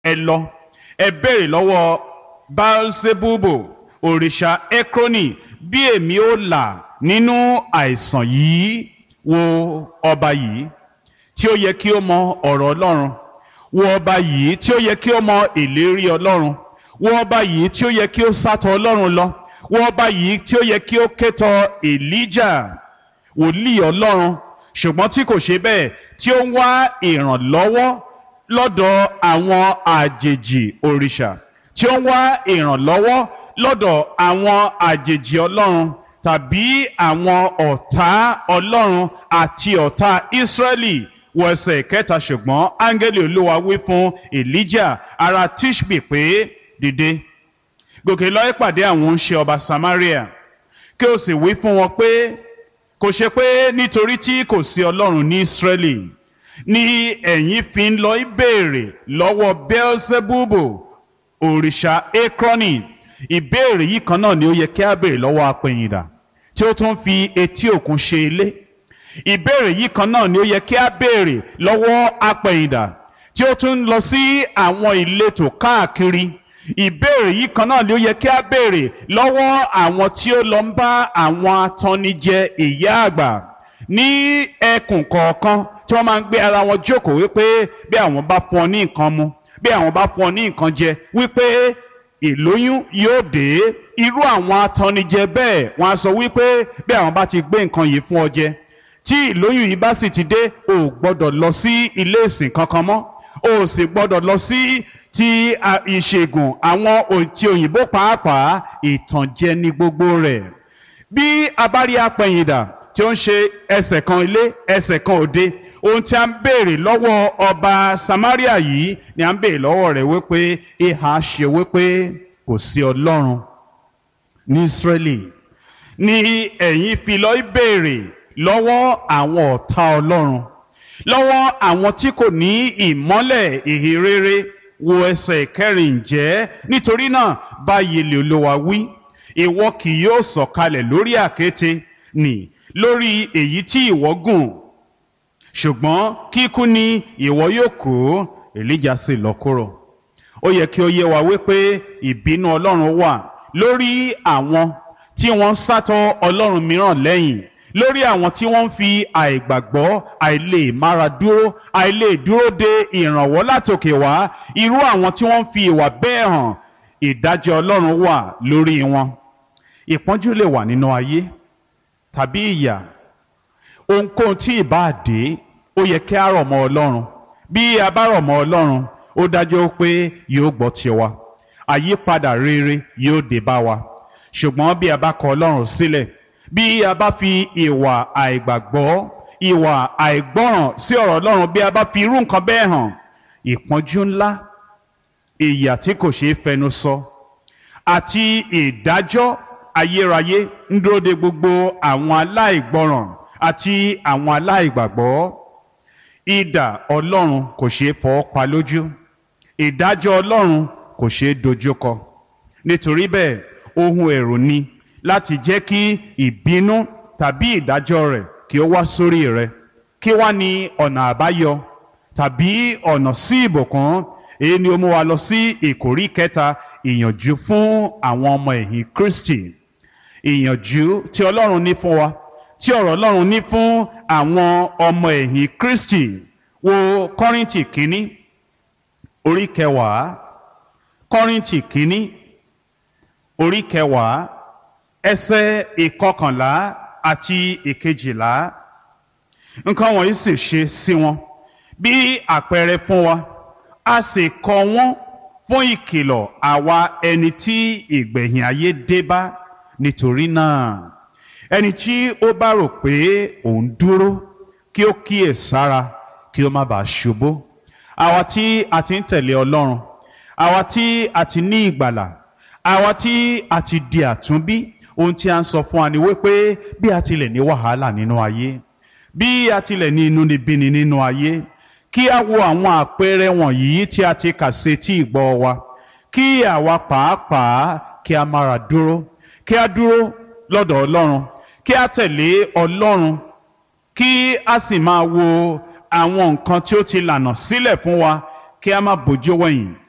ẹ lọ ẹ béèrè lọ́wọ́ baalsebubo òrìṣà ekroni bí èmi ó là nínú àìsàn yìí wo ọba yìí tí ó yẹ kí ó mọ ọ̀rọ̀ ọlọ́run wo ọba yìí tí ó yẹ kí ó mọ ìlérí ọlọ́run wo ọba yìí tí ó yẹ kí ó sátọ ọlọ́run lọ wo ọba yìí tí ó yẹ kí ó kétọ èlíjà wòlíì ọlọ́run ṣùgbọ́n tí kò ṣe bẹ́ẹ̀ tí ó ń wá ìrànlọ́wọ́ lọ́dọ̀ àwọn àjèjì òrìṣà tí ó ń wá ìrànlọ́wọ́ lọ́dọ̀ àwọn àjèjì ọlọ́run tàbí àwọn ọ̀tá ọlọ́run àti ọ̀tá ìsírẹ́lì wọ ẹsẹ̀ kẹta ṣùgbọ́n áńgẹ́lì olúwa wí fún elijah ará tishbi pé dìde gòkè lọ ìpàdé àwọn ońṣe ọba samaria kí o sì wí fún wọn pé kò ṣe pé nítorí tí kò sí ọlọ́run ní ìsírẹ́lì ni ẹ̀yin fi ń lọ ìbéèrè lọ́wọ́ beelzebubu òrìṣà ekroni ìbéèrè yìí kan náà ni ó yẹ kí a béèrè lọ́wọ́ apẹ̀yìndà tí ó tún fi etí òkun ṣe ilé ìbéèrè yìí kan náà ni ó yẹ kí a béèrè lọ́wọ́ apẹ̀yìndà tí ó tún lọ sí àwọn ìletò káàkiri ìbéèrè yìí kan náà ni ó yẹ kí a béèrè lọ́wọ́ àwọn tí ó lọ ń bá àwọn atannijẹ ìyá àgbà ní ẹkùn kọ̀ọ̀kan tí wọ́n máa ń gbé ara wọn jókòó wípé bí àwọn bá fún ọ ní nǹkan mu bí àwọn bá fún ọ ní nǹkan jẹ wípé ìlóyún yóò dé irú àwọn atannijẹ bẹ́ẹ̀ wọ́n á sọ wípé bí àwọn bá ti gbé nǹkan yìí fún ọ jẹ tí ìlóyún yìí bá sì ti dé o ò gbọ́dọ̀ lọ sí ilé ìsìn kankan mọ́ o ò sì gbọ́dọ̀ lọ sí ti ìṣègùn àwọn ti òyìnbó pàápàá ìtànjẹ ní gbogbo rẹ̀ bí a bá rí apẹ̀yìndà tí ó ń ṣe ẹsẹ̀ kan ilé ẹsẹ̀ kan òde ohun tí a ń béèrè lọ́wọ́ ọba samaria yìí ni a ń béèrè lọ́wọ́ rẹ̀ wípé ìhà ṣe wípé kò sí ọlọ́run ní israeli ni ẹ̀yin fi lọ béèrè lọ́wọ́ àwọn ọ̀tá ọlọ́run lọ́wọ́ àwọn tí kò ní ìmọ́lẹ̀ ìhìnrere wo ẹsẹ̀ kẹrin ǹjẹ́ nítorí náà báyìí lè olówó wí ìwọ kì yóò sọ̀kalẹ̀ lórí àkéte nì lórí èyí tí ìwọ gùn ṣùgbọ́n kíkú ni ìwọ yóò kó èlíjà sì lọ kúrò ó yẹ kí ó yé wa wípé ìbínú ọlọ́run wà lórí àwọn tí wọ́n ń sátọ̀ ọlọ́run mìíràn lẹ́yìn lórí àwọn tí wọ́n ń fi àìgbàgbọ́ àìlè mára dúró àìlè dúró de ìrànwọ́ látòkè wá irú àwọn tí wọ́n ń fi ìwà bẹ́ẹ̀ hàn ìdájọ́ ọlọ́run wà lórí wọn ìpọ́njú lè wà nínú ayé tàbí ìyà ohunkóhun tí ìbá dé ó yẹ kí a rọ̀ mọ́ ọlọ́run bí a bá rọ̀ mọ́ ọlọ́run ó dájú pé yóò gbọ́ tiwa àyípadà rere yóò dé bá wa ṣùgbọ́n bí a bá kọ ọlọ́run sílẹ̀ bí a bá fi ìwà àìgbàgbọ́ ìwà àìgbọ́ràn sí ọ̀rọ̀ ọlọ́run bí a bá fi irú nǹkan bẹ́ẹ̀ hàn ìpọ́njú ńlá ìyà tí kò ṣeé fẹnu sọ àti ìdájọ́ ayérayé ń dúró de gbogbo àwọn aláìgbọ́ràn àti àwọn aláìgbàgbọ́ idà ọlọ́run kò ṣeé fọwọ́ pa lójú ìdájọ́ ọlọ́run kò ṣeé dojúkọ nítorí bẹ́ẹ̀ ohun ẹ̀rù ni láti jẹ́ kí ìbínú tàbí ìdájọ́ rẹ̀ kí ó wá sórí rẹ̀ kí wá ní ọ̀nà àbáyọ tàbí ọ̀nà sí ìbùkún èyí ni ó mú wa lọ sí ìkórí kẹta ìyànjú fún àwọn ọmọ ẹ̀yìn Kristi ìyànjú tí Ọlọ́run ní fún wa tí ọ̀rọ̀ Ọlọ́run ní fún àwọn ọmọ ẹ̀yìn Kristi wo Kọ́ríńtì kínní orí kẹwàá Kọ́ríńtì kínní orí kẹwàá ẹsẹ̀ ìkọkànlá àti ìkejìlá nǹkan wọ̀nyí sì ṣe sí wọn bí àpẹẹrẹ fún wa a sì kọ wọ́n fún ìkìlọ̀ àwa ẹni tí ìgbẹ̀yìn ayé dé bá nítorí náà ẹni tí ó bá rò pé òun dúró kí ó kíyè sára kí ó má bàa ṣubú àwa tí a ti ń tẹ̀lé Ọlọ́run àwa tí a ti ní ìgbàlà àwa tí a ti di àtúnbí ohun tí a ń sọ fún wa ni wípé bí a tilẹ̀ ní wàhálà nínú ayé bí a tilẹ̀ ní inúnibíni nínú ayé kí a wo àwọn àpẹẹrẹ wọ̀nyí tí a ti kà sí tí ìgbọ́ wa kí àwa pàápàá kí a mára dúró kí a dúró lọ́dọ̀ Ọlọ́run kí a tẹ̀lé Ọlọ́run kí a sì máa wo àwọn nǹkan tí ó ti lànà sílẹ̀ fún wa kí a má bójú wẹ̀yìn